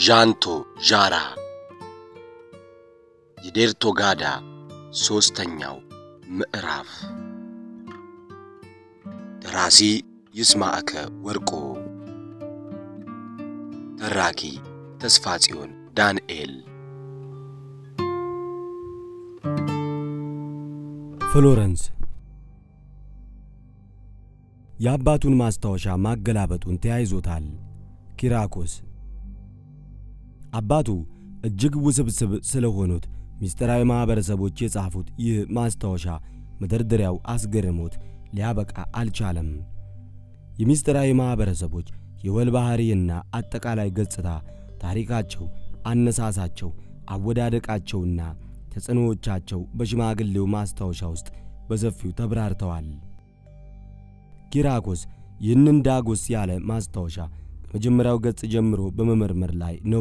ዣንቶ ዣራ የዴርቶ ጋዳ ሦስተኛው ምዕራፍ ደራሲ ይስማዕከ ወርቆ ተራኪ ተስፋ ጽዮን ዳንኤል ፍሎረንስ የአባቱን ማስታወሻ ማገላበጡን ተያይዞታል። ኪራኮስ አባቱ እጅግ ውስብስብ ስለሆኑት ምስጢራዊ ማኅበረሰቦች የጻፉት ይህ ማስታወሻ መደርደሪያው አስገርሞት ሊያበቃ አልቻለም። የምስጢራዊ ማኅበረሰቦች የወል ባሕሪና አጠቃላይ ገጽታ፣ ታሪካቸው፣ አነሳሳቸው፣ አወዳደቃቸውና ተጽዕኖዎቻቸው በሽማግሌው ማስታወሻ ውስጥ በሰፊው ተብራርተዋል። ኪራኮስ ይህንን ዳጎስ ያለ ማስታወሻ ከመጀመሪያው ገጽ ጀምሮ በመመርመር ላይ ነው።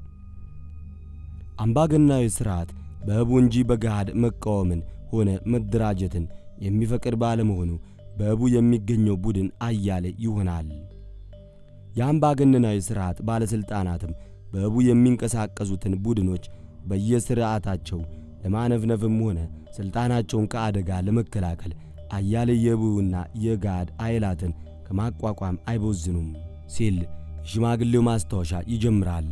አምባገናዊ ሥርዓት በሕቡ እንጂ በገሃድ መቃወምን ሆነ መደራጀትን የሚፈቅድ ባለመሆኑ በሕቡ የሚገኘው ቡድን አያሌ ይሆናል። የአምባገነናዊ ሥርዓት ባለሥልጣናትም በሕቡ የሚንቀሳቀሱትን ቡድኖች በየሥርዓታቸው ለማነፍነፍም ሆነ ሥልጣናቸውን ከአደጋ ለመከላከል አያሌ የሕቡና የጋድ ኃይላትን ከማቋቋም አይቦዝኑም ሲል የሽማግሌው ማስታወሻ ይጀምራል።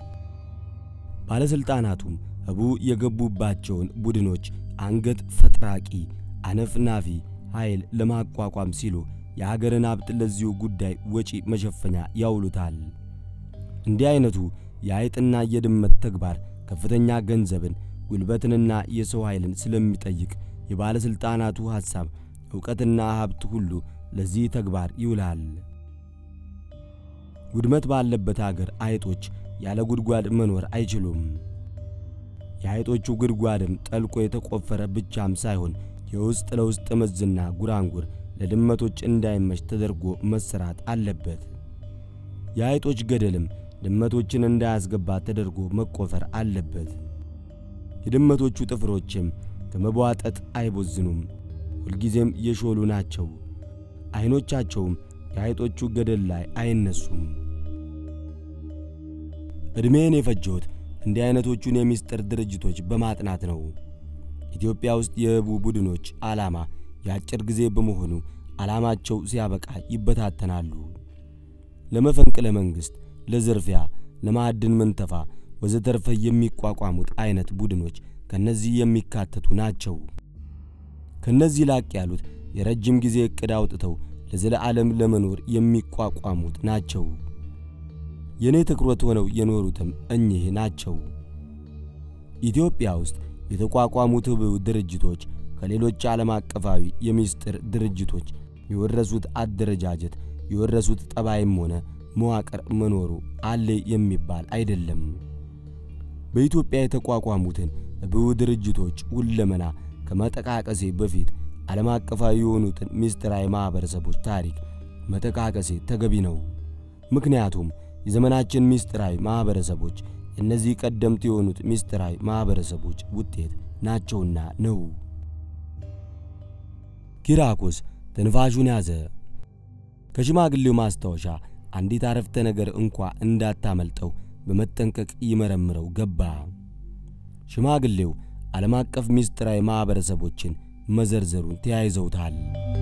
ባለሥልጣናቱም ሕቡ የገቡባቸውን ቡድኖች አንገት ፈጥራቂ አነፍናፊ ኃይል ለማቋቋም ሲሉ የአገርን ሀብት ለዚሁ ጉዳይ ወጪ መሸፈኛ ያውሉታል። እንዲህ ዐይነቱ የአይጥና የድመት ተግባር ከፍተኛ ገንዘብን ጉልበትንና የሰው ኃይልን ስለሚጠይቅ የባለሥልጣናቱ ሐሳብ ዕውቀትና ሀብት ሁሉ ለዚህ ተግባር ይውላል። ውድመት ባለበት አገር አይጦች ያለ ጉድጓድ መኖር አይችሉም። የአይጦቹ ጉድጓድም ጠልቆ የተቆፈረ ብቻም ሳይሆን የውስጥ ለውስጥ መዝና ጉራንጉር ለድመቶች እንዳይመች ተደርጎ መሰራት አለበት። የአይጦች ገደልም ድመቶችን እንዳያስገባ ተደርጎ መቆፈር አለበት። የድመቶቹ ጥፍሮችም ከመቧጠጥ አይቦዝኑም፣ ሁልጊዜም የሾሉ ናቸው። ዐይኖቻቸውም የአይጦቹ ገደል ላይ አይነሱም። ዕድሜን የፈጀሁት እንዲህ ዐይነቶቹን የምስጢር ድርጅቶች በማጥናት ነው። ኢትዮጵያ ውስጥ የሕቡ ቡድኖች ዓላማ የአጭር ጊዜ በመሆኑ ዓላማቸው ሲያበቃ ይበታተናሉ። ለመፈንቅለ መንግሥት፣ ለዝርፊያ፣ ለማዕድን ምንተፋ ወዘተርፈ የሚቋቋሙት ዐይነት ቡድኖች ከነዚህ የሚካተቱ ናቸው። ከነዚህ ላቅ ያሉት የረጅም ጊዜ ዕቅድ አውጥተው ለዘለዓለም ለመኖር የሚቋቋሙት ናቸው። የእኔ ትኩረት ሆነው የኖሩትም እኚህ ናቸው። ኢትዮጵያ ውስጥ የተቋቋሙት ሕቡ ድርጅቶች ከሌሎች ዓለም አቀፋዊ የምስጢር ድርጅቶች የወረሱት አደረጃጀት የወረሱት ጠባይም ሆነ መዋቅር መኖሩ አለ የሚባል አይደለም። በኢትዮጵያ የተቋቋሙትን ሕቡ ድርጅቶች ሁለመና ከመጠቃቀሴ በፊት ዓለም አቀፋዊ የሆኑትን ምስጢራዊ ማኅበረሰቦች ታሪክ መጠቃቀሴ ተገቢ ነው። ምክንያቱም የዘመናችን ምስጢራዊ ማኅበረሰቦች እነዚህ ቀደምት የሆኑት ምስጢራዊ ማኅበረሰቦች ውጤት ናቸውና ነው። ኪራኮስ ትንፋሹን ያዘ። ከሽማግሌው ማስታወሻ አንዲት አረፍተ ነገር እንኳ እንዳታመልጠው በመጠንቀቅ ይመረምረው ገባ። ሽማግሌው ዓለም አቀፍ ምስጢራዊ ማኅበረሰቦችን መዘርዘሩን ተያይዘውታል።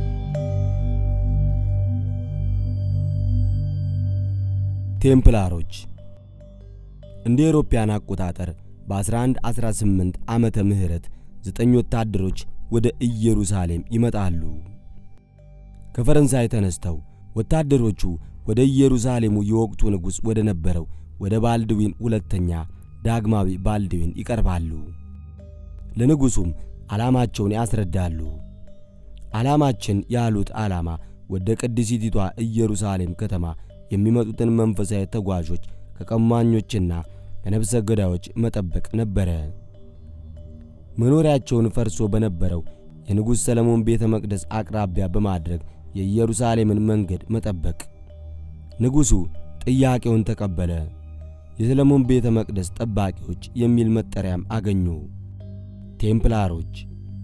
ቴምፕላሮች እንደ ኤሮፓያን አቆጣጠር በ1118 ዓመተ ምህረት ዘጠኝ ወታደሮች ወደ ኢየሩሳሌም ይመጣሉ። ከፈረንሳይ ተነስተው ወታደሮቹ ወደ ኢየሩሳሌሙ የወቅቱ ንጉሥ ወደ ነበረው ወደ ባልድዊን ሁለተኛ ዳግማዊ ባልድዊን ይቀርባሉ። ለንጉሡም ዓላማቸውን ያስረዳሉ። ዓላማችን ያሉት ዓላማ ወደ ቅድስቲቷ ኢየሩሳሌም ከተማ የሚመጡትን መንፈሳዊ ተጓዦች ከቀማኞችና ከነፍሰ ገዳዮች መጠበቅ ነበረ። መኖሪያቸውን ፈርሶ በነበረው የንጉሥ ሰለሞን ቤተ መቅደስ አቅራቢያ በማድረግ የኢየሩሳሌምን መንገድ መጠበቅ። ንጉሡ ጥያቄውን ተቀበለ። የሰለሞን ቤተ መቅደስ ጠባቂዎች የሚል መጠሪያም አገኙ። ቴምፕላሮች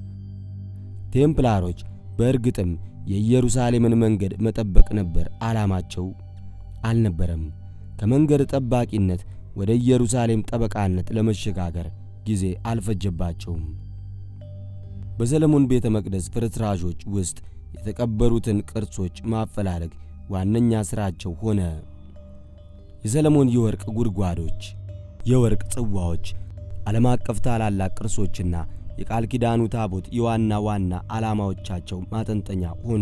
ቴምፕላሮች በእርግጥም የኢየሩሳሌምን መንገድ መጠበቅ ነበር ዓላማቸው? አልነበረም። ከመንገድ ጠባቂነት ወደ ኢየሩሳሌም ጠበቃነት ለመሸጋገር ጊዜ አልፈጀባቸውም። በሰለሞን ቤተ መቅደስ ፍርስራሾች ውስጥ የተቀበሩትን ቅርሶች ማፈላለግ ዋነኛ ሥራቸው ሆነ። የሰለሞን የወርቅ ጉድጓዶች፣ የወርቅ ጽዋዎች፣ ዓለም አቀፍ ታላላቅ ቅርሶችና የቃል ኪዳኑ ታቦት የዋና ዋና ዓላማዎቻቸው ማጠንጠኛ ሆኑ።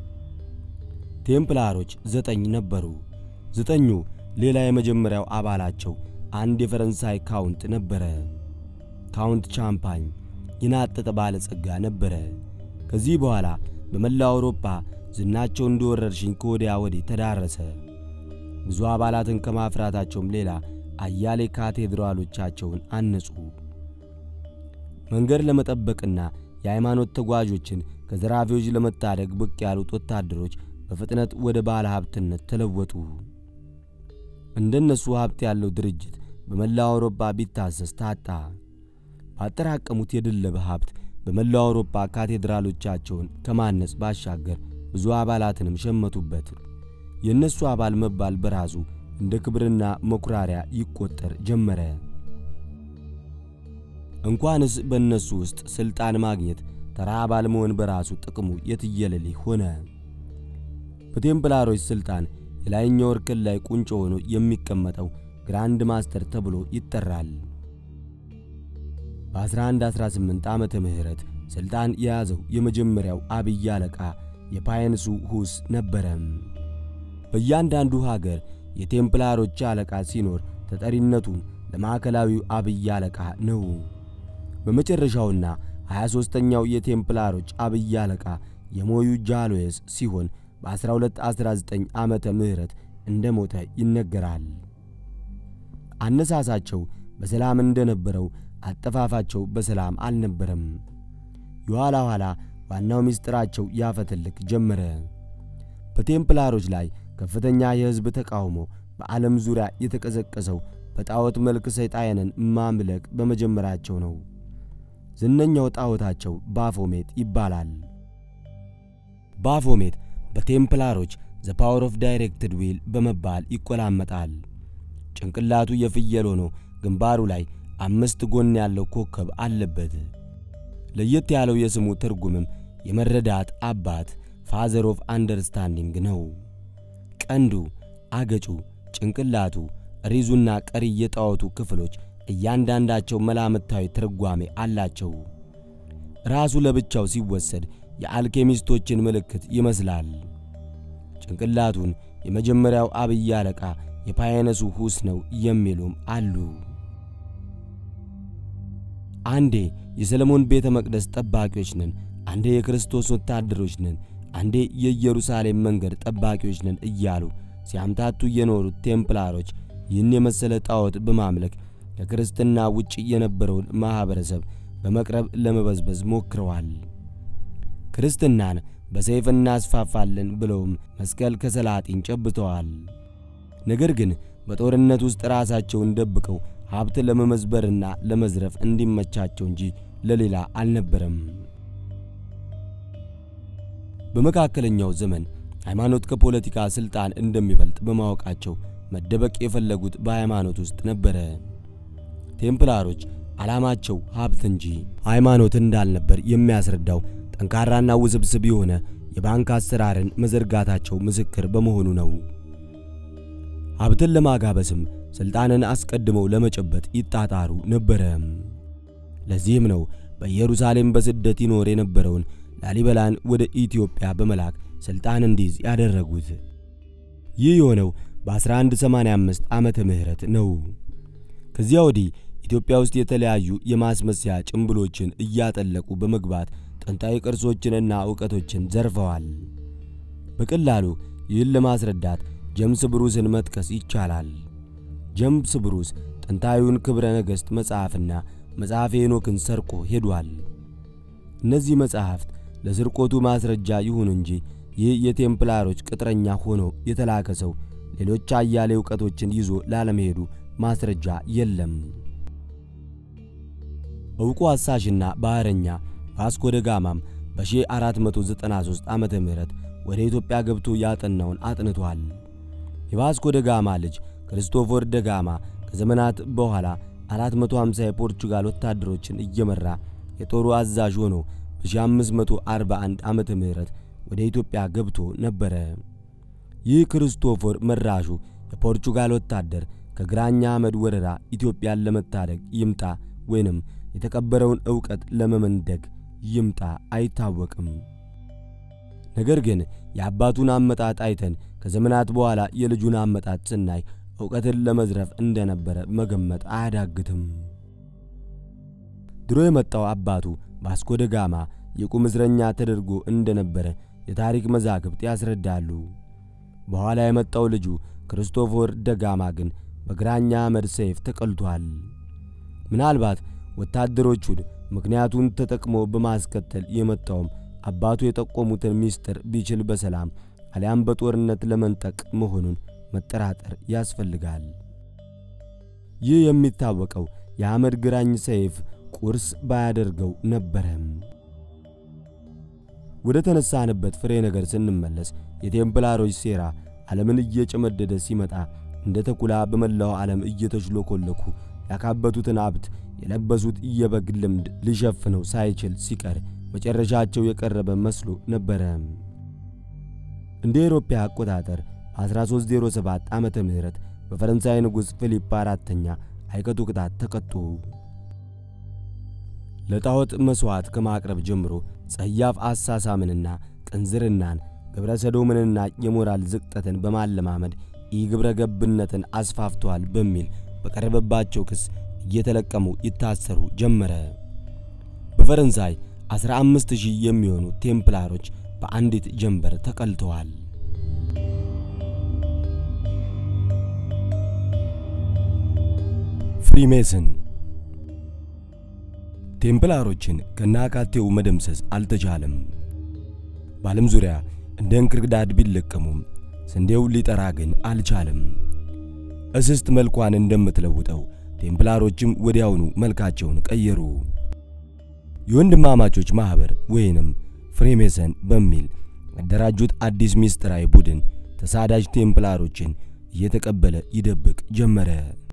ቴምፕላሮች ዘጠኝ ነበሩ። ዘጠኙ ሌላ የመጀመሪያው አባላቸው አንድ የፈረንሳይ ካውንት ነበረ። ካውንት ቻምፓኝ የናጠጠ ባለጸጋ ነበረ። ከዚህ በኋላ በመላው አውሮፓ ዝናቸው እንደ ወረርሽኝ ከወዲያ ወዲህ ተዳረሰ። ብዙ አባላትን ከማፍራታቸውም ሌላ አያሌ ካቴድራሎቻቸውን አነጹ። መንገድ ለመጠበቅና የሃይማኖት ተጓዦችን ከዘራፊዎች ለመታደግ ብቅ ያሉት ወታደሮች በፍጥነት ወደ ባለ ሀብትነት ተለወጡ። እንደነሱ ሀብት ያለው ድርጅት በመላው አውሮፓ ቢታሰስ ታጣ። ባጠራቀሙት የድለበ ሀብት በመላው አውሮፓ ካቴድራሎቻቸውን ከማነጽ ባሻገር ብዙ አባላትንም ሸመቱበት። የእነሱ አባል መባል በራሱ እንደ ክብርና መኩራሪያ ይቆጠር ጀመረ። እንኳንስ በእነሱ ውስጥ ሥልጣን ማግኘት ተራ አባል መሆን በራሱ ጥቅሙ የትየለሌ ሆነ። በቴምፕላሮች ሥልጣን የላይኛው እርከን ላይ ቁንጮ ሆኖ የሚቀመጠው ግራንድ ማስተር ተብሎ ይጠራል። በ1118 ዓመተ ምህረት ሥልጣን የያዘው የመጀመሪያው አብይ አለቃ የፓየንሱ ሁስ ነበረ። በእያንዳንዱ ሀገር የቴምፕላሮች አለቃ ሲኖር ተጠሪነቱን ለማዕከላዊው አብይ አለቃ ነው። በመጨረሻውና 23ኛው የቴምፕላሮች አብይ አለቃ የሞዩ ጃሎየስ ሲሆን በ1219 ዓመተ ምህረት እንደ ሞተ ይነገራል። አነሳሳቸው በሰላም እንደነበረው አጠፋፋቸው በሰላም አልነበረም። የኋላ ኋላ ዋናው ምስጢራቸው ያፈተልክ ጀመረ። በቴምፕላሮች ላይ ከፍተኛ የሕዝብ ተቃውሞ በዓለም ዙሪያ የተቀሰቀሰው በጣዖት መልክ ሰይጣንን ማምለክ በመጀመራቸው ነው። ዝነኛው ጣዖታቸው ባፎሜት ይባላል። ባፎሜት በቴምፕላሮች ዘ ፓወር ኦፍ ዳይሬክትድ ዊል በመባል ይቆላመጣል። ጭንቅላቱ የፍየል ሆኖ ግንባሩ ላይ አምስት ጎን ያለው ኮከብ አለበት። ለየት ያለው የስሙ ትርጉምም የመረዳት አባት ፋዘር ኦፍ አንደርስታንዲንግ ነው። ቀንዱ፣ አገጩ፣ ጭንቅላቱ፣ ሪዙና ቀሪ የጣዖቱ ክፍሎች እያንዳንዳቸው መላምታዊ ትርጓሜ አላቸው። ራሱ ለብቻው ሲወሰድ የአልኬሚስቶችን ምልክት ይመስላል። ጭንቅላቱን የመጀመሪያው አብይ አለቃ የፓየነሱ ሁስ ነው የሚሉም አሉ። አንዴ የሰለሞን ቤተ መቅደስ ጠባቂዎች ነን፣ አንዴ የክርስቶስ ወታደሮች ነን፣ አንዴ የኢየሩሳሌም መንገድ ጠባቂዎች ነን እያሉ ሲያምታቱ የኖሩት ቴምፕላሮች ይህን የመሰለ ጣዖት በማምለክ ከክርስትና ውጭ የነበረውን ማኅበረሰብ በመቅረብ ለመበዝበዝ ሞክረዋል። ክርስትናን በሰይፍ እናስፋፋለን ብለውም መስቀል ከሰላጢን ጨብተዋል። ነገር ግን በጦርነት ውስጥ ራሳቸውን ደብቀው ሀብት ለመመዝበርና ለመዝረፍ እንዲመቻቸው እንጂ ለሌላ አልነበረም። በመካከለኛው ዘመን ሃይማኖት ከፖለቲካ ሥልጣን እንደሚበልጥ በማወቃቸው መደበቅ የፈለጉት በሃይማኖት ውስጥ ነበረ። ቴምፕላሮች ዓላማቸው ሀብት እንጂ ሃይማኖት እንዳልነበር የሚያስረዳው ጠንካራና ውስብስብ የሆነ የባንክ አሰራርን መዘርጋታቸው ምስክር በመሆኑ ነው። ሀብትን ለማጋበስም ሥልጣንን አስቀድመው ለመጨበጥ ይጣጣሩ ነበረ። ለዚህም ነው በኢየሩሳሌም በስደት ይኖር የነበረውን ላሊበላን ወደ ኢትዮጵያ በመላክ ሥልጣን እንዲይዝ ያደረጉት። ይህ የሆነው በ1185 ዓመተ ምህረት ነው። ከዚያ ወዲህ ኢትዮጵያ ውስጥ የተለያዩ የማስመሰያ ጭምብሎችን እያጠለቁ በመግባት ጥንታዊ ቅርሶችንና ዕውቀቶችን ዘርፈዋል። በቀላሉ ይህን ለማስረዳት ጀምስ ብሩስን መጥቀስ ይቻላል። ጀምስ ብሩስ ጥንታዊውን ክብረ ነገሥት መጽሐፍና መጽሐፈ ሄኖክን ሰርቆ ሄዷል። እነዚህ መጽሐፍት ለስርቆቱ ማስረጃ ይሁን እንጂ ይህ የቴምፕላሮች ቅጥረኛ ሆኖ የተላከ ሰው ሌሎች አያሌ ዕውቀቶችን ይዞ ላለመሄዱ ማስረጃ የለም። ዕውቁ አሳሽና ባሕረኛ ቫስኮ ደ ጋማም በ1493 ዓመተ ምህረት ወደ ኢትዮጵያ ገብቶ ያጠናውን አጥንቷል። የቫስኮ ደ ጋማ ልጅ ክርስቶፎር ደ ጋማ ከዘመናት በኋላ 450 የፖርቹጋል ወታደሮችን እየመራ የጦሩ አዛዥ ሆኖ በ1541 ዓመተ ምህረት ወደ ኢትዮጵያ ገብቶ ነበረ። ይህ ክርስቶፎር መራሹ የፖርቹጋል ወታደር ከግራኛ አህመድ ወረራ ኢትዮጵያን ለመታደግ ይምጣ ወይንም የተቀበረውን ዕውቀት ለመመንደግ ይምጣ አይታወቅም። ነገር ግን የአባቱን አመጣጥ አይተን ከዘመናት በኋላ የልጁን አመጣጥ ስናይ ዕውቀትን ለመዝረፍ እንደነበረ መገመት አያዳግትም። ድሮ የመጣው አባቱ ቫስኮ ደ ጋማ የቁም እስረኛ ተደርጎ እንደነበረ የታሪክ መዛግብት ያስረዳሉ። በኋላ የመጣው ልጁ ክርስቶፎር ደጋማ ግን በግራኛ አህመድ ሰይፍ ተቀልቷል። ምናልባት ወታደሮቹን ምክንያቱን ተጠቅሞ በማስከተል የመጣውም አባቱ የጠቆሙትን ምስጢር ቢችል በሰላም አሊያም በጦርነት ለመንጠቅ መሆኑን መጠራጠር ያስፈልጋል። ይህ የሚታወቀው የአህመድ ግራኝ ሰይፍ ቁርስ ባያደርገው ነበረም። ወደ ተነሳንበት ፍሬ ነገር ስንመለስ የቴምፕላሮች ሴራ ዓለምን እየጨመደደ ሲመጣ እንደ ተኩላ በመላው ዓለም እየተሽሎኮለኩ ያካበቱትን ሀብት የለበሱት የበግ ልምድ ሊሸፍነው ሳይችል ሲቀር መጨረሻቸው የቀረበ መስሎ ነበረ። እንደ ኤሮፓ አቆጣጠር በ1307 ዓመተ ምህረት በፈረንሳይ ንጉሥ ፊሊፕ አራተኛ አይቀጡ ቅጣት ተቀጡ። ለጣዖት መሥዋዕት ከማቅረብ ጀምሮ ጸያፍ አሳሳምንና ቅንዝርናን ግብረ ሰዶምንና የሞራል ዝቅጠትን በማለማመድ ኢግብረ ገብነትን አስፋፍተዋል በሚል በቀረበባቸው ክስ እየተለቀሙ ይታሰሩ ጀመረ። በፈረንሳይ 15 ሺህ የሚሆኑ ቴምፕላሮች በአንዲት ጀንበር ተቀልተዋል። ፍሪሜስን ቴምፕላሮችን ከናካቴው መደምሰስ አልተቻለም። በዓለም ዙሪያ እንደ እንክርዳድ ቢለቀሙም ስንዴው ሊጠራ ግን አልቻለም። እስስት መልኳን እንደምትለውጠው ቴምፕላሮችም ወዲያውኑ መልካቸውን ቀየሩ። የወንድማማቾች ማኅበር ወይንም ፍሬሜሰን በሚል ያደራጁት አዲስ ምስጢራዊ ቡድን ተሳዳጅ ቴምፕላሮችን እየተቀበለ ይደብቅ ጀመረ።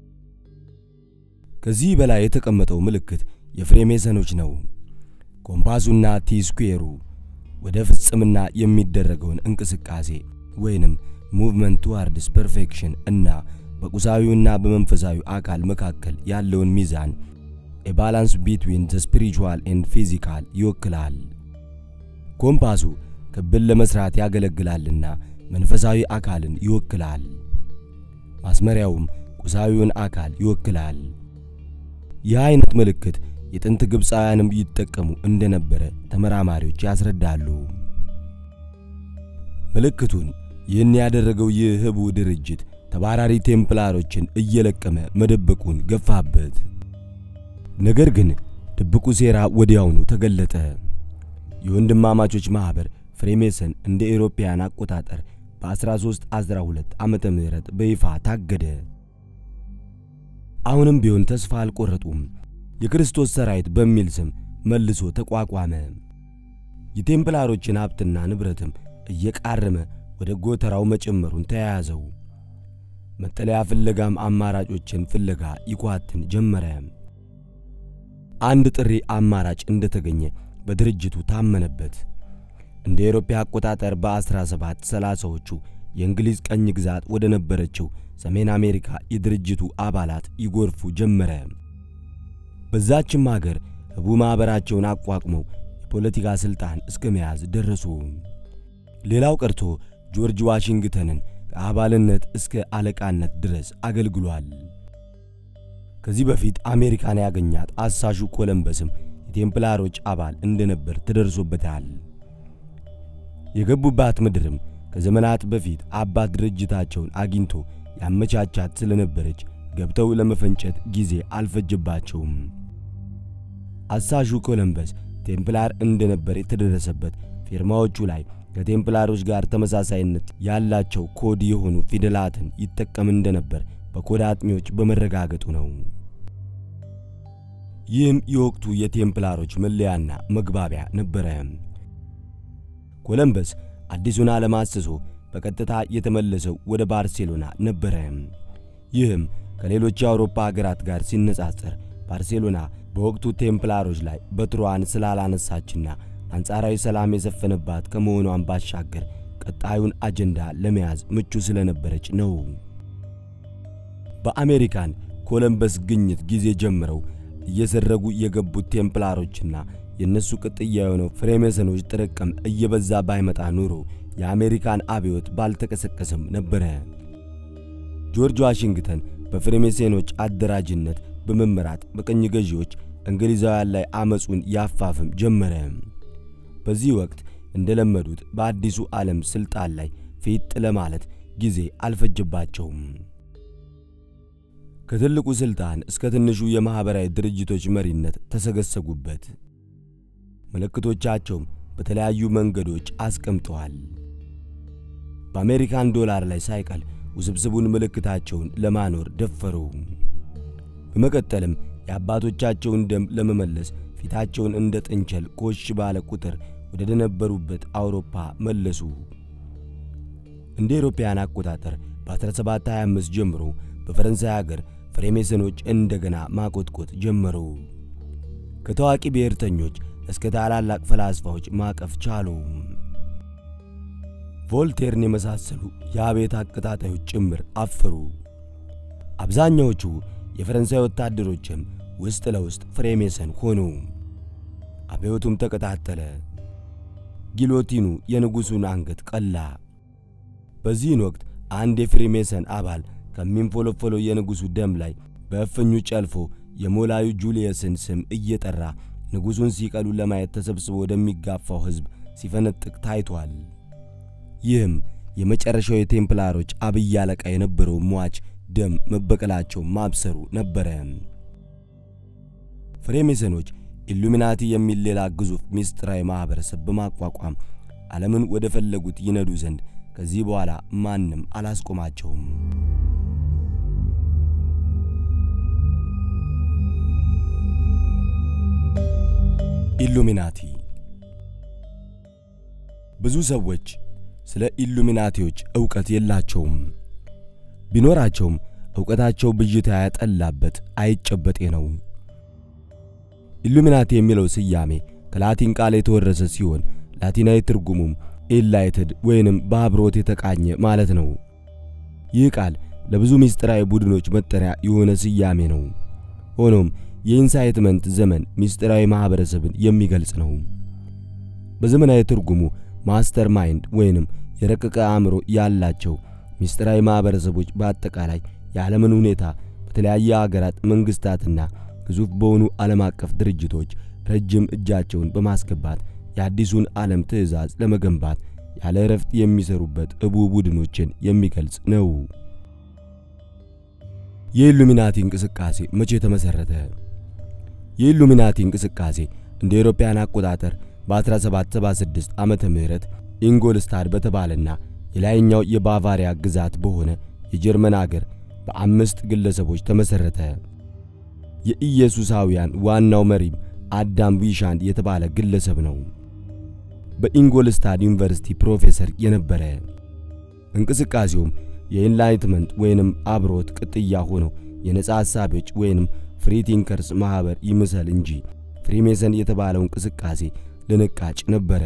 ከዚህ በላይ የተቀመጠው ምልክት የፍሬሜሰኖች ነው። ኮምፓሱና ቲስኩዌሩ ወደ ፍጽምና የሚደረገውን እንቅስቃሴ ወይንም ሙቭመንት ቱዋርድስ ፐርፌክሽን እና በቁሳዊውና በመንፈሳዊ አካል መካከል ያለውን ሚዛን ኤባላንስ ቢትዊን ዘ ስፒሪቹዋል ኤንድ ፊዚካል ይወክላል። ኮምፓሱ ክብን ለመስራት ያገለግላልና መንፈሳዊ አካልን ይወክላል። ማስመሪያውም ቁሳዊውን አካል ይወክላል። ይህ አይነት ምልክት የጥንት ግብፃውያንም ይጠቀሙ እንደነበረ ተመራማሪዎች ያስረዳሉ። ምልክቱን ይህን ያደረገው ይህ ህቡ ድርጅት ተባራሪ ቴምፕላሮችን እየለቀመ መደበቁን ገፋበት። ነገር ግን ድብቁ ሴራ ወዲያውኑ ተገለጠ። የወንድማማቾች ማኅበር ፍሬሜሰን እንደ ኤሮፓያን አቆጣጠር በ1312 ዓመተ ምህረት በይፋ ታገደ። አሁንም ቢሆን ተስፋ አልቆረጡም። የክርስቶስ ሰራዊት በሚል ስም መልሶ ተቋቋመ። የቴምፕላሮችን ሀብትና ንብረትም እየቃረመ ወደ ጎተራው መጨመሩን ተያያዘው። መጠለያ ፍለጋም አማራጮችን ፍለጋ ይኳትን ጀመረ። አንድ ጥሪ አማራጭ እንደተገኘ በድርጅቱ ታመነበት። እንደ አውሮፓ አቆጣጠር በ1730ዎቹ የእንግሊዝ ቀኝ ግዛት ወደ ነበረችው ሰሜን አሜሪካ የድርጅቱ አባላት ይጎርፉ ጀመረ። በዛችም አገር ህቡ ማኅበራቸውን አቋቁመው የፖለቲካ ሥልጣን እስከ መያዝ ደረሱ። ሌላው ቀርቶ ጆርጅ ዋሽንግተንን ከአባልነት እስከ አለቃነት ድረስ አገልግሏል። ከዚህ በፊት አሜሪካን ያገኛት አሳሹ ኮለምበስም የቴምፕላሮች አባል እንደነበር ተደርሶበታል። የገቡባት ምድርም ከዘመናት በፊት አባት ድርጅታቸውን አግኝቶ ያመቻቻት ስለነበረች ገብተው ለመፈንጨት ጊዜ አልፈጀባቸውም። አሳሹ ኮለምበስ ቴምፕላር እንደነበር የተደረሰበት ፊርማዎቹ ላይ ከቴምፕላሮች ጋር ተመሳሳይነት ያላቸው ኮድ የሆኑ ፊደላትን ይጠቀም እንደነበር በኮድ አጥኚዎች በመረጋገጡ ነው። ይህም የወቅቱ የቴምፕላሮች መለያና መግባቢያ ነበረ። ኮለምበስ አዲሱን ዓለም አስሶ በቀጥታ የተመለሰው ወደ ባርሴሎና ነበረ። ይህም ከሌሎች የአውሮፓ ሀገራት ጋር ሲነጻጸር ባርሴሎና በወቅቱ ቴምፕላሮች ላይ በትሯን ስላላነሳችና አንጻራዊ ሰላም የሰፈነባት ከመሆኗን ባሻገር ቀጣዩን አጀንዳ ለመያዝ ምቹ ስለነበረች ነው። በአሜሪካን ኮለምበስ ግኝት ጊዜ ጀምረው እየሰረጉ የገቡት ቴምፕላሮችና የእነሱ ቅጥያ የሆነው ፍሬሜሰኖች ጥርቅም እየበዛ ባይመጣ ኑሮ የአሜሪካን አብዮት ባልተቀሰቀሰም ነበረ። ጆርጅ ዋሽንግተን በፍሬሜሴኖች አደራጅነት በመመራት በቅኝ ገዢዎች እንግሊዛውያን ላይ አመፁን ያፋፍም ጀመረ። በዚህ ወቅት እንደለመዱት በአዲሱ ዓለም ሥልጣን ላይ ፊት ለማለት ጊዜ አልፈጀባቸውም። ከትልቁ ሥልጣን እስከ ትንሹ የማኅበራዊ ድርጅቶች መሪነት ተሰገሰጉበት። ምልክቶቻቸውም በተለያዩ መንገዶች አስቀምጠዋል። በአሜሪካን ዶላር ላይ ሳይቀል ውስብስቡን ምልክታቸውን ለማኖር ደፈሩ። በመቀጠልም የአባቶቻቸውን ደም ለመመለስ ፊታቸውን እንደ ጥንቸል ኮሽ ባለ ቁጥር ወደ ደነበሩበት አውሮፓ መለሱ። እንደ አውሮፓውያን አቆጣጠር በ1725 ጀምሮ በፈረንሳይ አገር ፍሬሜሰኖች እንደገና ማቆጥቆጥ ጀመሩ። ከታዋቂ ብሔርተኞች እስከ ታላላቅ ፈላስፋዎች ማቀፍ ቻሉ። ቮልቴርን የመሳሰሉ የአብዮት አቀጣጣዮች ጭምር አፈሩ። አብዛኛዎቹ የፈረንሳይ ወታደሮችም ውስጥ ለውስጥ ፍሬሜሰን ሆኑ። አብዮቱም ተቀጣጠለ። ጊሎቲኑ የንጉሡን አንገት ቀላ። በዚህን ወቅት አንድ የፍሬሜሰን አባል ከሚንፎለፎለው የንጉሡ ደም ላይ በእፍኙ ጨልፎ የሞላዩ ጁልየስን ስም እየጠራ ንጉሡን ሲቀሉ ለማየት ተሰብስቦ ወደሚጋፋው ሕዝብ ሲፈነጥቅ ታይቷል። ይህም የመጨረሻው የቴምፕላሮች አብይ አለቃ የነበረው ሟች ደም መበቀላቸው ማብሰሩ ነበረ። ፍሬሜሰኖች ኢሉሚናቲ የሚል ሌላ ግዙፍ ምስጢራዊ ማኅበረሰብ በማቋቋም ዓለምን ወደ ፈለጉት ይነዱ ዘንድ ከዚህ በኋላ ማንም አላስቆማቸውም። ኢሉሚናቲ ብዙ ሰዎች ስለ ኢሉሚናቲዎች ዕውቀት የላቸውም። ቢኖራቸውም ዕውቀታቸው ብዥታ ያጠላበት አይጨበጤ ነው። ኢሉሚናቲ የሚለው ስያሜ ከላቲን ቃል የተወረሰ ሲሆን ላቲናዊ ትርጉሙም ኢንላይትድ ወይንም በአብሮት የተቃኘ ማለት ነው። ይህ ቃል ለብዙ ምስጢራዊ ቡድኖች መጠሪያ የሆነ ስያሜ ነው። ሆኖም የኢንሳይትመንት ዘመን ምስጢራዊ ማኅበረሰብን የሚገልጽ ነው። በዘመናዊ ትርጉሙ ማስተር ማይንድ ወይንም የረቀቀ አእምሮ ያላቸው ምስጢራዊ ማኅበረሰቦች በአጠቃላይ የዓለምን ሁኔታ በተለያየ አገራት መንግሥታትና ግዙፍ በሆኑ ዓለም አቀፍ ድርጅቶች ረጅም እጃቸውን በማስገባት የአዲሱን ዓለም ትእዛዝ ለመገንባት ያለ እረፍት የሚሰሩበት እቡ ቡድኖችን የሚገልጽ ነው። የኢሉሚናቲ እንቅስቃሴ መቼ ተመሠረተ? የኢሉሚናቲ እንቅስቃሴ እንደ አውሮፓውያን አቆጣጠር በ1776 ዓመተ ምህረት ኢንጎልስታድ በተባለና የላይኛው የባቫሪያ ግዛት በሆነ የጀርመን አገር በአምስት ግለሰቦች ተመሠረተ። የኢየሱሳውያን ዋናው መሪም አዳም ዊሻንድ የተባለ ግለሰብ ነው። በኢንጎልስታድ ዩኒቨርሲቲ ፕሮፌሰር የነበረ እንቅስቃሴውም የኢንላይትመንት ወይንም አብሮት ቅጥያ ሆነው የነጻ ሐሳቢዎች ወይንም ፍሪ ቲንከርስ ማኅበር ይምሰል እንጂ ፍሪሜሰን የተባለው እንቅስቃሴ ልንቃጭ ነበረ።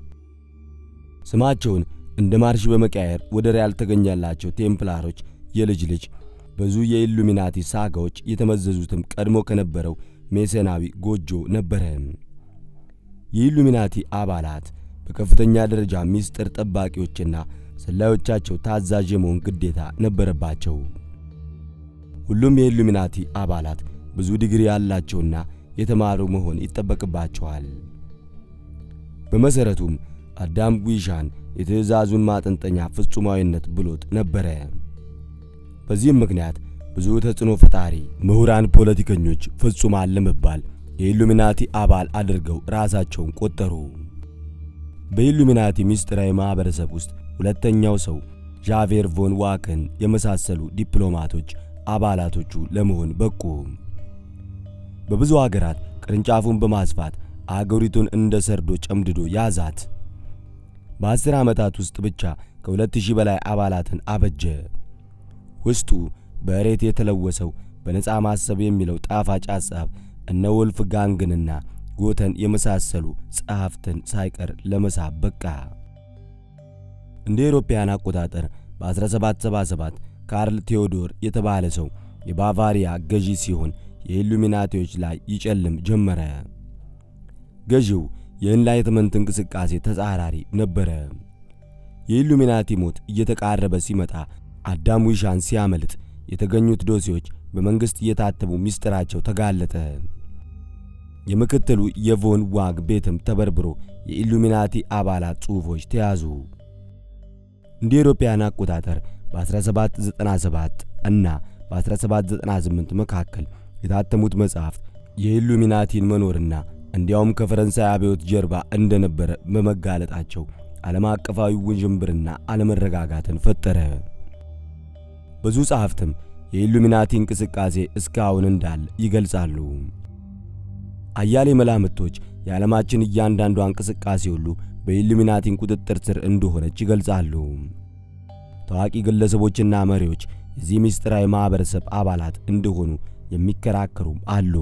ስማቸውን እንደ ማርሽ በመቀየር ወደር ያልተገኘላቸው ቴምፕላሮች የልጅ ልጅ ብዙ የኢሉሚናቲ ሳጋዎች የተመዘዙትም ቀድሞ ከነበረው ሜሰናዊ ጎጆ ነበረ። የኢሉሚናቲ አባላት በከፍተኛ ደረጃ ሚስጥር ጠባቂዎችና ሰላዮቻቸው ታዛዥ የመሆን ግዴታ ነበረባቸው። ሁሉም የኢሉሚናቲ አባላት ብዙ ዲግሪ ያላቸውና የተማሩ መሆን ይጠበቅባቸዋል። በመሠረቱም አዳም ዊሻን የትእዛዙን ማጠንጠኛ ፍጹማዊነት ብሎት ነበረ። በዚህም ምክንያት ብዙ ተጽዕኖ ፈጣሪ ምሁራን ፖለቲከኞች ፍጹማን ለመባል የኢሉሚናቲ አባል አድርገው ራሳቸውን ቆጠሩ። በኢሉሚናቲ ምስጢራዊ ማኅበረሰብ ውስጥ ሁለተኛው ሰው ዣቬር ቮን ዋክን የመሳሰሉ ዲፕሎማቶች አባላቶቹ ለመሆን በቁ። በብዙ አገራት ቅርንጫፉን በማስፋት አገሪቱን እንደ ሰርዶ ጨምድዶ ያዛት። በአስር ዓመታት ውስጥ ብቻ ከሁለት ሺህ በላይ አባላትን አበጀ። ውስጡ በእሬት የተለወሰው በነፃ ማሰብ የሚለው ጣፋጭ ሐሳብ እነ ወልፍ ጋንግንና ጎተን የመሳሰሉ ጸሐፍትን ሳይቀር ለመሳብ በቃ። እንደ ኤሮፓያን አቆጣጠር በ1777 ካርል ቴዎዶር የተባለ ሰው የባቫሪያ ገዢ ሲሆን የኢሉሚናቲዎች ላይ ይጨልም ጀመረ። ገዢው የኢንላይትመንት እንቅስቃሴ ተጻራሪ ነበረ። የኢሉሚናቲ ሞት እየተቃረበ ሲመጣ አዳም ዊሻን ሲያመልጥ የተገኙት ዶሴዎች በመንግሥት እየታተሙ ምስጢራቸው ተጋለጠ። የምክትሉ የቮን ዋግ ቤትም ተበርብሮ የኢሉሚናቲ አባላት ጽሑፎች ተያዙ። እንደ ኤሮፓያን አቆጣጠር በ1797 እና በ1798 መካከል የታተሙት መጽሐፍት የኢሉሚናቲን መኖርና እንዲያውም ከፈረንሳይ አብዮት ጀርባ እንደነበረ በመጋለጣቸው ዓለም አቀፋዊ ውዥንብርና አለመረጋጋትን ፈጠረ። ብዙ ጸሐፍትም የኢሉሚናቲ እንቅስቃሴ እስካሁን እንዳለ ይገልጻሉ። አያሌ መላምቶች የዓለማችን እያንዳንዷ እንቅስቃሴ ሁሉ በኢሉሚናቲን ቁጥጥር ስር እንደሆነች ይገልጻሉ። ታዋቂ ግለሰቦችና መሪዎች የዚህ ምስጢራዊ ማኅበረሰብ አባላት እንደሆኑ የሚከራከሩም አሉ።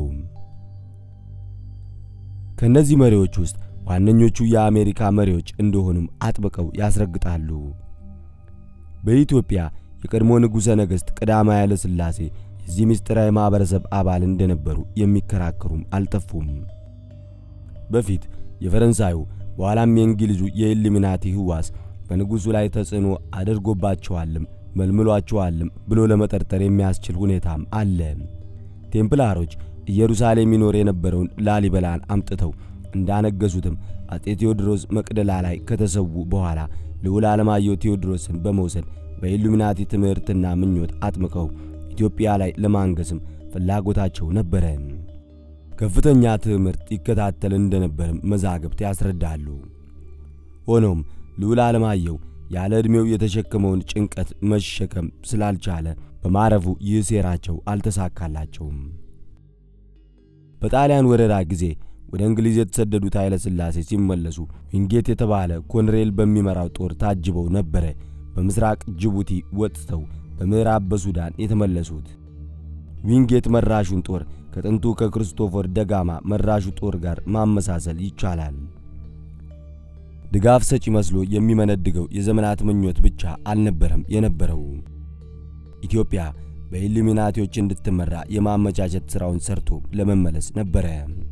ከእነዚህ መሪዎች ውስጥ ዋነኞቹ የአሜሪካ መሪዎች እንደሆኑም አጥብቀው ያስረግጣሉ። በኢትዮጵያ የቀድሞ ንጉሠ ነገሥት ቀዳማዊ ኃይለ ሥላሴ የዚህ ምስጢራዊ ማኅበረሰብ አባል እንደነበሩ የሚከራከሩም አልጠፉም። በፊት የፈረንሳዩ በኋላም የእንግሊዙ የኢሉሚናቲ ሕዋስ በንጉሡ ላይ ተጽዕኖ አድርጎባቸዋልም መልምሏቸዋልም ብሎ ለመጠርጠር የሚያስችል ሁኔታም አለ። ቴምፕላሮች ኢየሩሳሌም ይኖር የነበረውን ላሊበላን አምጥተው እንዳነገሱትም አጤ ቴዎድሮስ መቅደላ ላይ ከተሰዉ በኋላ ልዑል ዓለማየሁ ቴዎድሮስን በመውሰድ በኢሉሚናቲ ትምህርትና ምኞት አጥምቀው ኢትዮጵያ ላይ ለማንገስም ፍላጎታቸው ነበረ። ከፍተኛ ትምህርት ይከታተል እንደነበርም መዛግብት ያስረዳሉ። ሆኖም ልዑል ዓለማየሁ ያለ ዕድሜው የተሸከመውን ጭንቀት መሸከም ስላልቻለ በማረፉ ይህ ሴራቸው አልተሳካላቸውም። በጣሊያን ወረራ ጊዜ ወደ እንግሊዝ የተሰደዱት ኃይለ ሥላሴ ሲመለሱ ዊንጌት የተባለ ኮንሬል በሚመራው ጦር ታጅበው ነበረ በምስራቅ ጅቡቲ ወጥተው በምዕራብ በሱዳን የተመለሱት። ዊንጌት መራሹን ጦር ከጥንቱ ከክርስቶፈር ደጋማ መራሹ ጦር ጋር ማመሳሰል ይቻላል። ድጋፍ ሰጪ መስሎ የሚመነድገው የዘመናት ምኞት ብቻ አልነበረም የነበረው። ኢትዮጵያ በኢሉሚናቲዎች እንድትመራ የማመቻቸት ሥራውን ሰርቶ ለመመለስ ነበረ።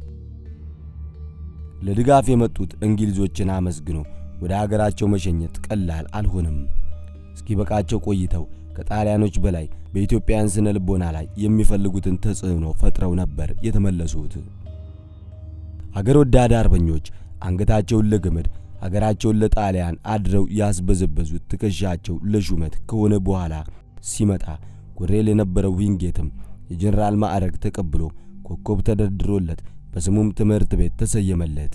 ለድጋፍ የመጡት እንግሊዞችን አመስግኖ ወደ አገራቸው መሸኘት ቀላል አልሆነም። እስኪበቃቸው ቆይተው ከጣሊያኖች በላይ በኢትዮጵያውያን ስነ ልቦና ላይ የሚፈልጉትን ተጽዕኖ ፈጥረው ነበር የተመለሱት። አገር ወዳድ አርበኞች አንገታቸውን ለገመድ አገራቸውን ለጣሊያን አድረው ያስበዘበዙት ትከሻቸው ለሹመት ከሆነ በኋላ ሲመጣ ኮሬል የነበረው ዊንጌትም የጀኔራል ማዕረግ ተቀብሎ ኮከብ ተደርድሮለት በስሙም ትምህርት ቤት ተሰየመለት።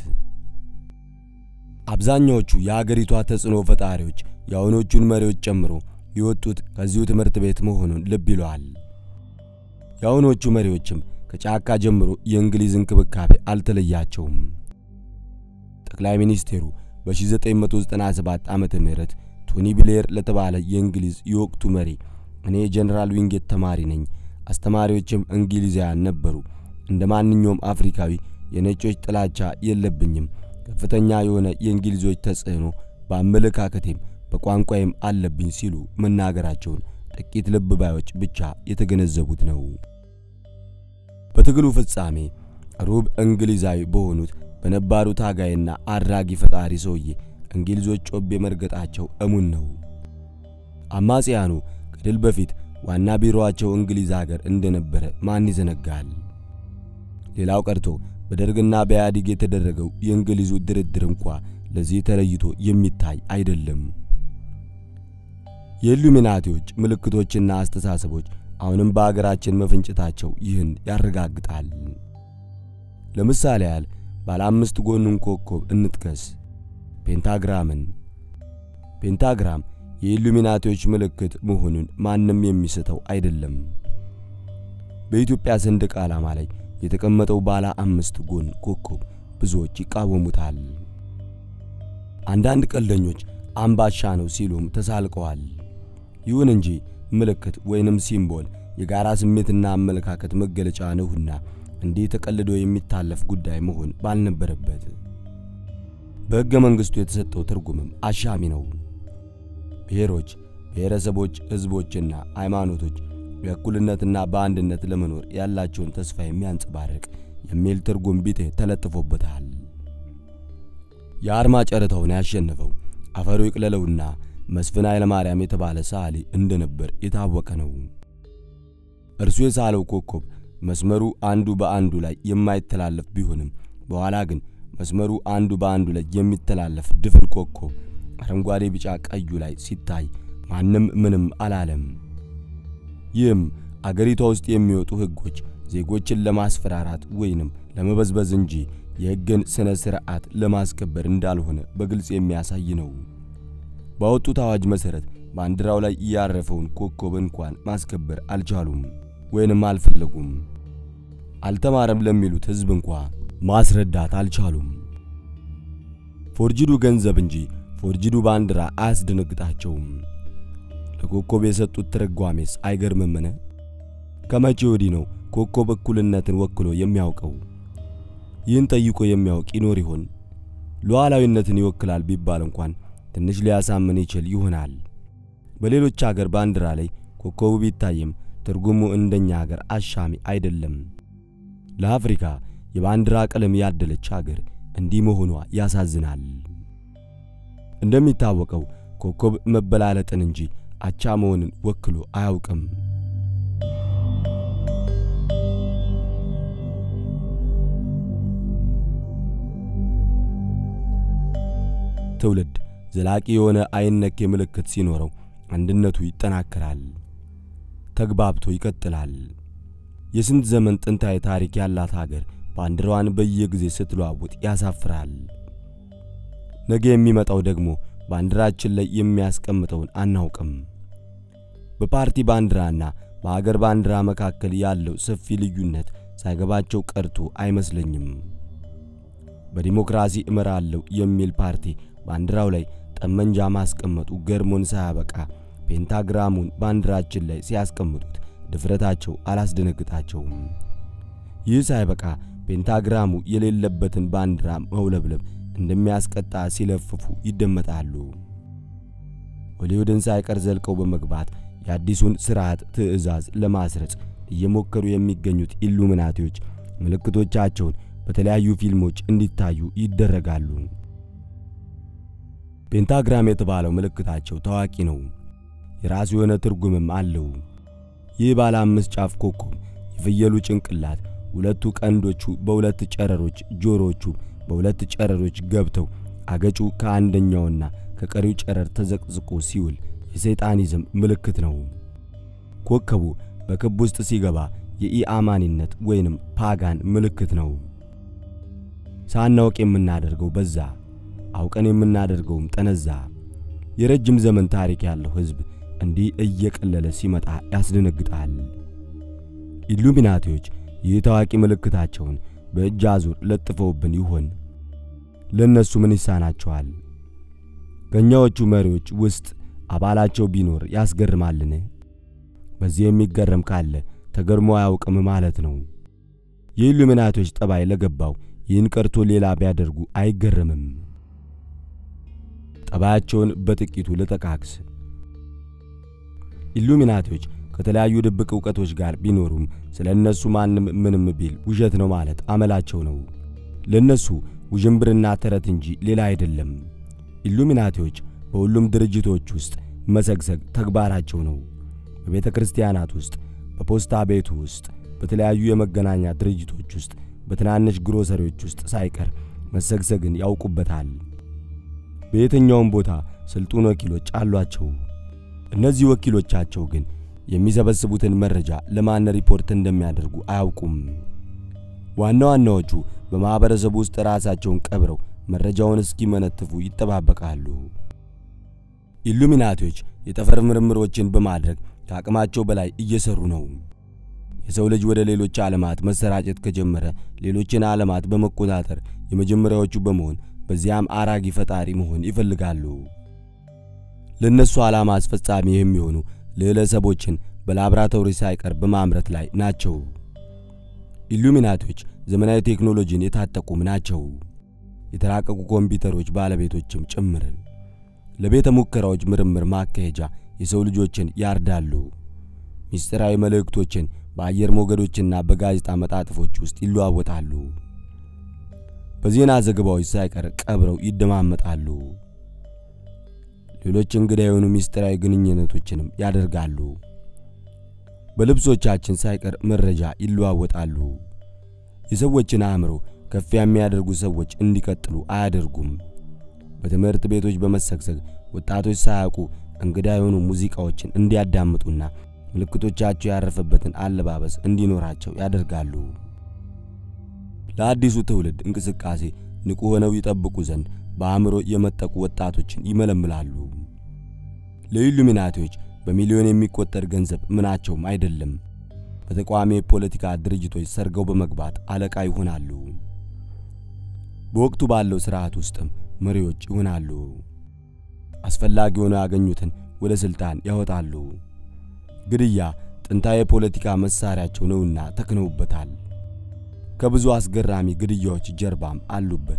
አብዛኛዎቹ የአገሪቷ ተጽዕኖ ፈጣሪዎች የአሁኖቹን መሪዎች ጨምሮ የወጡት ከዚሁ ትምህርት ቤት መሆኑን ልብ ይለዋል። የአሁኖቹ መሪዎችም ከጫካ ጀምሮ የእንግሊዝ እንክብካቤ አልተለያቸውም። ጠቅላይ ሚኒስቴሩ በ1997 ዓመተ ምህረት ቶኒ ብሌር ለተባለ የእንግሊዝ የወቅቱ መሪ እኔ ጀነራል ዊንጌት ተማሪ ነኝ፣ አስተማሪዎችም እንግሊዛውያን ነበሩ። እንደ ማንኛውም አፍሪካዊ የነጮች ጥላቻ የለብኝም። ከፍተኛ የሆነ የእንግሊዞች ተጽዕኖ በአመለካከቴም በቋንቋዬም አለብኝ ሲሉ መናገራቸውን ጥቂት ልብ ባዮች ብቻ የተገነዘቡት ነው። በትግሉ ፍጻሜ ሩብ እንግሊዛዊ በሆኑት በነባሩ ታጋይና አድራጊ ፈጣሪ ሰውዬ እንግሊዞች ጮቤ መርገጣቸው እሙን ነው። አማጽያኑ ከድል በፊት ዋና ቢሮአቸው እንግሊዝ አገር እንደነበረ ማን ይዘነጋል? ሌላው ቀርቶ በደርግና በኢህአዴግ የተደረገው የእንግሊዙ ድርድር እንኳ ለዚህ ተለይቶ የሚታይ አይደለም። የኢሉሚናቲዎች ምልክቶችና አስተሳሰቦች አሁንም በአገራችን መፈንጨታቸው ይህን ያረጋግጣል። ለምሳሌ ያህል ባለ አምስት ጎኑን ኮከብ እንጥቀስ። ፔንታግራምን። ፔንታግራም የኢሉሚናቲዎች ምልክት መሆኑን ማንም የሚስተው አይደለም። በኢትዮጵያ ሰንደቅ ዓላማ ላይ የተቀመጠው ባለ አምስት ጎን ኮከብ ብዙዎች ይቃወሙታል። አንዳንድ ቀልደኞች አምባሻ ነው ሲሉም ተሳልቀዋል። ይሁን እንጂ ምልክት ወይንም ሲምቦል የጋራ ስሜትና አመለካከት መገለጫ ነውና እንዲህ ተቀልዶ የሚታለፍ ጉዳይ መሆን ባልነበረበት። በሕገ መንግሥቱ የተሰጠው ትርጉምም አሻሚ ነው። ብሔሮች፣ ብሔረሰቦች፣ ሕዝቦችና ሃይማኖቶች በእኩልነትና በአንድነት ለመኖር ያላቸውን ተስፋ የሚያንጸባርቅ የሚል ትርጉም ቢጤ ተለጥፎበታል። የአርማ ጨረታውን ያሸነፈው አፈሩ ይቅለለውና መስፍን ኃይለማርያም የተባለ ሰዓሊ እንደነበር የታወቀ ነው። እርሱ የሳለው ኮከብ መስመሩ አንዱ በአንዱ ላይ የማይተላለፍ ቢሆንም በኋላ ግን መስመሩ አንዱ በአንዱ ላይ የሚተላለፍ ድፍን ኮከብ አረንጓዴ፣ ቢጫ፣ ቀዩ ላይ ሲታይ ማንም ምንም አላለም። ይህም አገሪቷ ውስጥ የሚወጡ ሕጎች ዜጎችን ለማስፈራራት ወይንም ለመበዝበዝ እንጂ የሕግን ሥነ ሥርዓት ለማስከበር እንዳልሆነ በግልጽ የሚያሳይ ነው። ባወጡት አዋጅ መሠረት ባንዲራው ላይ ያረፈውን ኮከብ እንኳን ማስከበር አልቻሉም ወይንም አልፈለጉም። አልተማረም ለሚሉት ሕዝብ እንኳ ማስረዳት አልቻሉም። ፎርጅዱ ገንዘብ እንጂ ፎርጅዱ ባንዲራ አያስደነግጣቸውም። ለኮከብ የሰጡት ትርጓሜስ አይገርምምን? ከመቼ ወዲህ ነው ኮከብ እኩልነትን ወክሎ የሚያውቀው? ይህን ጠይቆ የሚያውቅ ይኖር ይሆን? ሉዓላዊነትን ይወክላል ቢባል እንኳን ትንሽ ሊያሳምን ይችል ይሆናል። በሌሎች አገር ባንዲራ ላይ ኮከቡ ቢታይም ትርጉሙ እንደኛ አገር አሻሚ አይደለም። ለአፍሪካ የባንዲራ ቀለም ያደለች አገር እንዲህ መሆኗ ያሳዝናል። እንደሚታወቀው ኮከብ መበላለጥን እንጂ አቻ መሆንን ወክሎ አያውቅም። ትውልድ ዘላቂ የሆነ አይነኬ ምልክት ሲኖረው አንድነቱ ይጠናከራል፣ ተግባብቶ ይቀጥላል። የስንት ዘመን ጥንታዊ ታሪክ ያላት ሀገር ባንዲራዋን በየጊዜ ስትለዋውጥ ያሳፍራል። ነገ የሚመጣው ደግሞ ባንዲራችን ላይ የሚያስቀምጠውን አናውቅም። በፓርቲ ባንዲራና በሀገር ባንዲራ መካከል ያለው ሰፊ ልዩነት ሳይገባቸው ቀርቶ አይመስለኝም። በዲሞክራሲ እመራለሁ የሚል ፓርቲ ባንዲራው ላይ ጠመንጃ ማስቀመጡ ገርሞን ሳያበቃ ፔንታግራሙን ባንዲራችን ላይ ሲያስቀምጡት ድፍረታቸው አላስደነግጣቸውም። ይህ ሳይበቃ ፔንታግራሙ የሌለበትን ባንዲራ መውለብለብ እንደሚያስቀጣ ሲለፍፉ ይደመጣሉ። ሆሊውድን ሳይቀር ዘልቀው በመግባት የአዲሱን ስርዓት ትዕዛዝ ለማስረጽ እየሞከሩ የሚገኙት ኢሉሚናቲዎች ምልክቶቻቸውን በተለያዩ ፊልሞች እንዲታዩ ይደረጋሉ። ፔንታግራም የተባለው ምልክታቸው ታዋቂ ነው። የራሱ የሆነ ትርጉምም አለው። ይህ ባለ አምስት ጫፍ ኮከብ የፍየሉ ጭንቅላት፣ ሁለቱ ቀንዶቹ በሁለት ጨረሮች፣ ጆሮቹ በሁለት ጨረሮች ገብተው አገጩ ከአንደኛውና ከቀሪው ጨረር ተዘቅዝቆ ሲውል የሰይጣኒዝም ምልክት ነው። ኮከቡ በክብ ውስጥ ሲገባ የኢአማኒነት ወይንም ፓጋን ምልክት ነው። ሳናውቅ የምናደርገው በዛ፣ አውቀን የምናደርገውም ጠነዛ። የረጅም ዘመን ታሪክ ያለው ሕዝብ እንዲህ እየቀለለ ሲመጣ ያስደነግጣል። ኢሉሚናቲዎች ይህ ታዋቂ ምልክታቸውን በእጅ አዙር ለጥፈውብን ይሆን? ለእነሱ ምን ይሳናቸዋል? ከእኛዎቹ መሪዎች ውስጥ አባላቸው ቢኖር ያስገርማልን? በዚህ የሚገረም ካለ ተገርሞ አያውቅም ማለት ነው። የኢሉሚናቲዎች ጠባይ ለገባው ይህን ቀርቶ ሌላ ቢያደርጉ አይገረምም። ጠባያቸውን በጥቂቱ ልጠቃቅስ። ኢሉሚናቲዎች ከተለያዩ ድብቅ ዕውቀቶች ጋር ቢኖሩም ስለ እነሱ ማንም ምንም ቢል ውሸት ነው ማለት አመላቸው ነው። ለእነሱ ውዥንብርና ተረት እንጂ ሌላ አይደለም። ኢሉሚናቲዎች በሁሉም ድርጅቶች ውስጥ መሰግሰግ ተግባራቸው ነው። በቤተ ክርስቲያናት ውስጥ፣ በፖስታ ቤቱ ውስጥ፣ በተለያዩ የመገናኛ ድርጅቶች ውስጥ፣ በትናንሽ ግሮሰሪዎች ውስጥ ሳይቀር መሰግሰግን ያውቁበታል። በየትኛውም ቦታ ስልጡን ወኪሎች አሏቸው። እነዚህ ወኪሎቻቸው ግን የሚሰበስቡትን መረጃ ለማን ሪፖርት እንደሚያደርጉ አያውቁም። ዋና ዋናዎቹ በማኅበረሰቡ ውስጥ ራሳቸውን ቀብረው መረጃውን እስኪመነትፉ ይጠባበቃሉ። ኢሉሚናቲዎች የጠፈር ምርምሮችን በማድረግ ከአቅማቸው በላይ እየሰሩ ነው። የሰው ልጅ ወደ ሌሎች ዓለማት መሰራጨት ከጀመረ ሌሎችን ዓለማት በመቆጣጠር የመጀመሪያዎቹ በመሆን በዚያም አራጊ ፈጣሪ መሆን ይፈልጋሉ። ለነሱ ዓላማ አስፈጻሚ የሚሆኑ ልዕለሰቦችን በላብራቶሪ ሳይቀር በማምረት ላይ ናቸው። ኢሉሚናቲዎች ዘመናዊ ቴክኖሎጂን የታጠቁም ናቸው። የተራቀቁ ኮምፒውተሮች ባለቤቶችም ጭምር። ለቤተ ሙከራዎች ምርምር ማካሄጃ የሰው ልጆችን ያርዳሉ። ምስጢራዊ መልእክቶችን በአየር ሞገዶችና በጋዜጣ መጣጥፎች ውስጥ ይለዋወጣሉ። በዜና ዘገባዎች ሳይቀር ቀብረው ይደማመጣሉ። ሌሎች እንግዳ የሆኑ ምስጢራዊ ግንኙነቶችንም ያደርጋሉ። በልብሶቻችን ሳይቀር መረጃ ይለዋወጣሉ። የሰዎችን አእምሮ ከፍ የሚያደርጉ ሰዎች እንዲቀጥሉ አያደርጉም። በትምህርት ቤቶች በመሰግሰግ ወጣቶች ሳያውቁ እንግዳ የሆኑ ሙዚቃዎችን እንዲያዳምጡና ምልክቶቻቸው ያረፈበትን አለባበስ እንዲኖራቸው ያደርጋሉ። ለአዲሱ ትውልድ እንቅስቃሴ ንቁ ሆነው ይጠብቁ ዘንድ በአእምሮ የመጠቁ ወጣቶችን ይመለምላሉ። ለኢሉሚናቲዎች በሚሊዮን የሚቆጠር ገንዘብ ምናቸውም አይደለም። በተቃዋሚ የፖለቲካ ድርጅቶች ሰርገው በመግባት አለቃ ይሆናሉ። በወቅቱ ባለው ሥርዓት ውስጥም መሪዎች ይሆናሉ። አስፈላጊ ሆነው ያገኙትን ወደ ሥልጣን ያወጣሉ። ግድያ ጥንታዊ የፖለቲካ መሣሪያቸው ነውና ተክነውበታል። ከብዙ አስገራሚ ግድያዎች ጀርባም አሉበት።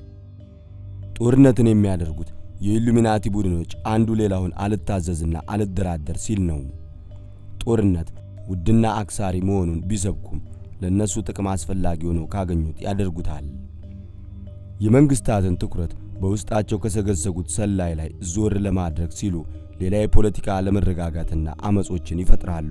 ጦርነትን የሚያደርጉት የኢሉሚናቲ ቡድኖች አንዱ ሌላውን አልታዘዝና አልደራደር ሲል ነው። ጦርነት ውድና አክሳሪ መሆኑን ቢሰብኩም ለእነሱ ጥቅም አስፈላጊ ሆነው ካገኙት ያደርጉታል። የመንግሥታትን ትኩረት በውስጣቸው ከሰገሰጉት ሰላይ ላይ ዞር ለማድረግ ሲሉ ሌላ የፖለቲካ አለመረጋጋትና አመጾችን ይፈጥራሉ።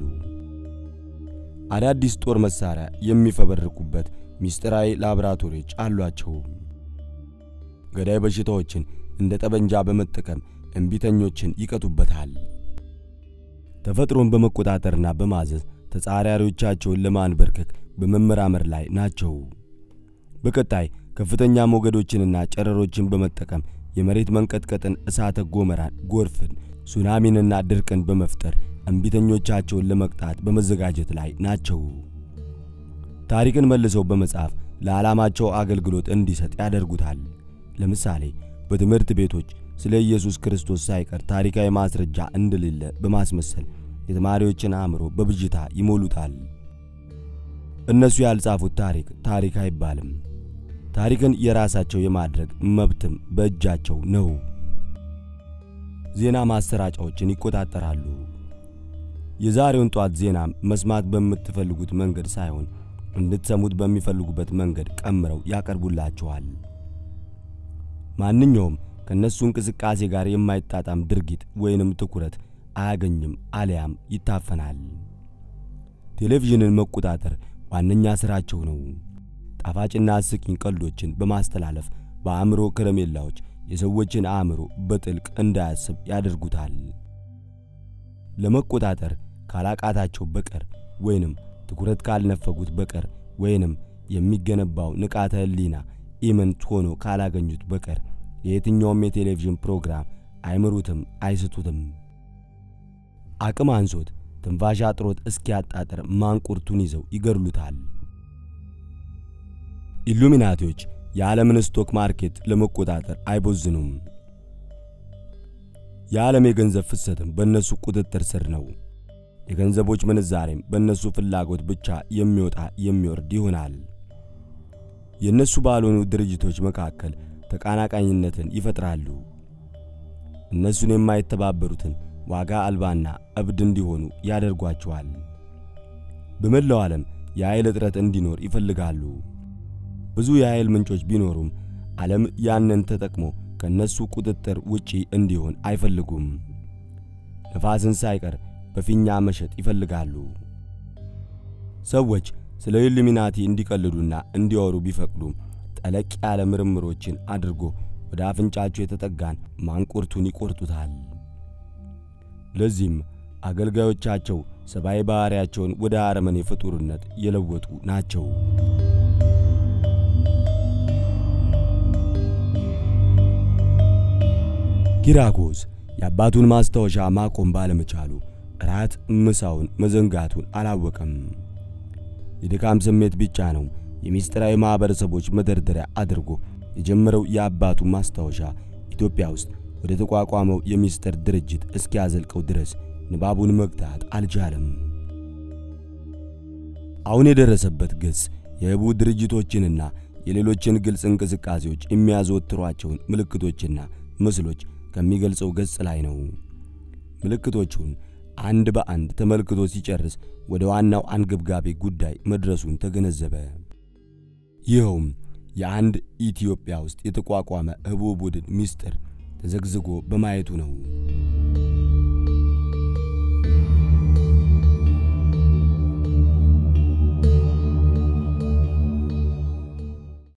አዳዲስ ጦር መሳሪያ የሚፈበርኩበት ምስጢራዊ ላቦራቶሪዎች አሏቸው። ገዳይ በሽታዎችን እንደ ጠበንጃ በመጠቀም እምቢተኞችን ይቀጡበታል። ተፈጥሮን በመቆጣጠርና በማዘዝ ተጻራሪዎቻቸውን ለማንበርከክ በመመራመር ላይ ናቸው። በቀጣይ ከፍተኛ ሞገዶችንና ጨረሮችን በመጠቀም የመሬት መንቀጥቀጥን፣ እሳተ ጎመራን፣ ጎርፍን፣ ሱናሚንና ድርቅን በመፍጠር እምቢተኞቻቸውን ለመቅጣት በመዘጋጀት ላይ ናቸው። ታሪክን መልሰው በመጻፍ ለዓላማቸው አገልግሎት እንዲሰጥ ያደርጉታል። ለምሳሌ በትምህርት ቤቶች ስለ ኢየሱስ ክርስቶስ ሳይቀር ታሪካዊ ማስረጃ እንደሌለ በማስመሰል የተማሪዎችን አእምሮ በብዥታ ይሞሉታል። እነሱ ያልጻፉት ታሪክ ታሪክ አይባልም። ታሪክን የራሳቸው የማድረግ መብትም በእጃቸው ነው። ዜና ማሰራጫዎችን ይቆጣጠራሉ። የዛሬውን ጧት ዜና መስማት በምትፈልጉት መንገድ ሳይሆን እንድትሰሙት በሚፈልጉበት መንገድ ቀምረው ያቀርቡላችኋል። ማንኛውም ከነሱ እንቅስቃሴ ጋር የማይጣጣም ድርጊት ወይንም ትኩረት አያገኝም አሊያም ይታፈናል። ቴሌቪዥንን መቆጣጠር ዋነኛ ሥራቸው ነው። ጣፋጭና አስቂኝ ቀልዶችን በማስተላለፍ በአእምሮ ከረሜላዎች የሰዎችን አእምሮ በጥልቅ እንዳያስብ ያደርጉታል። ለመቆጣጠር ካላቃታቸው በቀር ወይንም ትኩረት ካልነፈጉት በቀር ወይንም የሚገነባው ንቃተ ሕሊና ኢምንት ሆኖ ካላገኙት በቀር የየትኛውም የቴሌቪዥን ፕሮግራም አይምሩትም፣ አይስቱትም። አቅም አንሶት ትንፋሽ አጥሮት እስኪያጣጥር ማንቁርቱን ይዘው ይገድሉታል። ኢሉሚናቲዎች የዓለምን ስቶክ ማርኬት ለመቆጣጠር አይቦዝኑም። የዓለም የገንዘብ ፍሰትም በእነሱ ቁጥጥር ስር ነው። የገንዘቦች ምንዛሬም በእነሱ ፍላጎት ብቻ የሚወጣ የሚወርድ ይሆናል። የእነሱ ባልሆኑ ድርጅቶች መካከል ተቃናቃኝነትን ይፈጥራሉ። እነሱን የማይተባበሩትን ዋጋ አልባና እብድ እንዲሆኑ ያደርጓቸዋል። በመላው ዓለም የኃይል እጥረት እንዲኖር ይፈልጋሉ። ብዙ የኃይል ምንጮች ቢኖሩም ዓለም ያንን ተጠቅሞ ከነሱ ቁጥጥር ውጪ እንዲሆን አይፈልጉም። ነፋስን ሳይቀር በፊኛ መሸጥ ይፈልጋሉ። ሰዎች ስለ ኢሉሚናቲ እንዲቀልዱና እንዲወሩ ቢፈቅዱም ጠለቅ ያለ ምርምሮችን አድርጎ ወደ አፍንጫቸው የተጠጋን ማንቁርቱን ይቆርጡታል። ለዚህም አገልጋዮቻቸው ሰብአዊ ባሕሪያቸውን ወደ አረመኔ ፍጡርነት የለወጡ ናቸው። ኪራኮስ የአባቱን ማስታወሻ ማቆም ባለመቻሉ ራት ምሳውን መዘንጋቱን አላወቀም። የድካም ስሜት ብቻ ነው የምስጢራዊ ማኅበረሰቦች መደርደሪያ አድርጎ የጀመረው የአባቱ ማስታወሻ ኢትዮጵያ ውስጥ ወደ ተቋቋመው የምስጢር ድርጅት እስኪያዘልቀው ድረስ ንባቡን መግታት አልቻለም። አሁን የደረሰበት ገጽ የህቡ ድርጅቶችንና የሌሎችን ግልጽ እንቅስቃሴዎች የሚያዘወትሯቸውን ምልክቶችና ምስሎች ከሚገልጸው ገጽ ላይ ነው። ምልክቶቹን አንድ በአንድ ተመልክቶ ሲጨርስ ወደ ዋናው አንገብጋቢ ጉዳይ መድረሱን ተገነዘበ። ይኸውም የአንድ ኢትዮጵያ ውስጥ የተቋቋመ ህቡ ቡድን ምስጢር ተዘግዝጎ በማየቱ ነው።